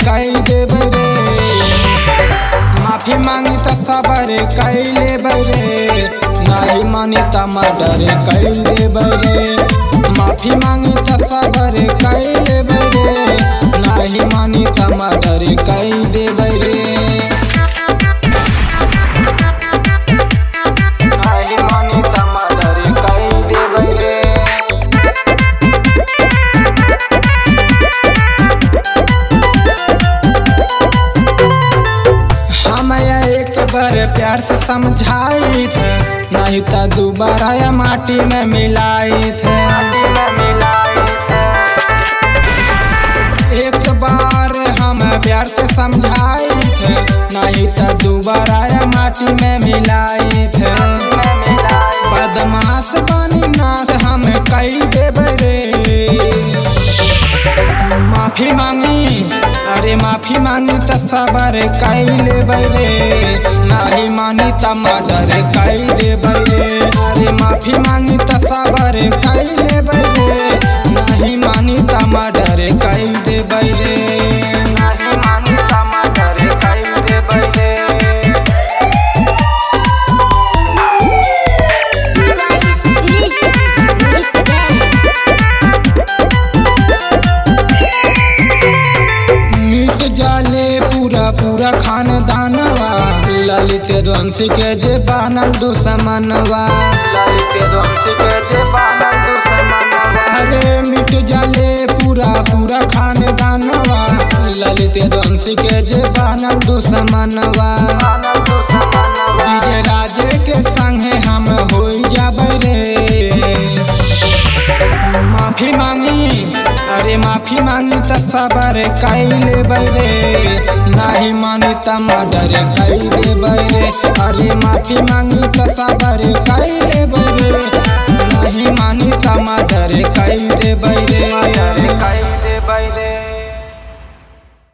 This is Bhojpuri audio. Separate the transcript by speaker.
Speaker 1: कई देबै रे माफी मांगी त सबर कई लेबै रे नाही मानी त मर्डर कई देबै रे माफी मांगी त सबर कई लेबै रे नाही मानी त मर्डर कई देबै रे नाही मानी त मर्डर कई देबै रे हम एक बार प्यार से समझाई थे नहीं तो दोबारा या माटी में मिलाई थे एक बार हम प्यार से समझाई थे नहीं तो दोबारा या माटी में मिलाई थे बदमाश बनी नाथ हम कई देबै रे माफी मांगी अरे माफी मांगी त सबर कई लेबै रे नाही मानी त मर्डर कई देबै रे अरे माफी मांगी त सबर कई लेबै रे नाही मानी त मर्डर कई देबै रे नाही मानी त मर्डर कई देबै रे मिट जाले पूरा पूरा खानदानवा ललित रंसी के जे बनल दुश्मनवा ललित रंसी के जे बनल दुश्मनवा अरे मिट जाले पूरा पूरा खानदानवा ललित रंसी के जे बनल दुश्मनवा विजय राजे के संगे हम हो जाबै रे माफी मांगी अरे माफी मांगी त सबर कई लेबै रे नाही मानी त मर्डर कई देबै रे अरे माफी मांगी त सबर कई लेबै रे नाही मानी त मर्डर कई देबै रे कई देबै रे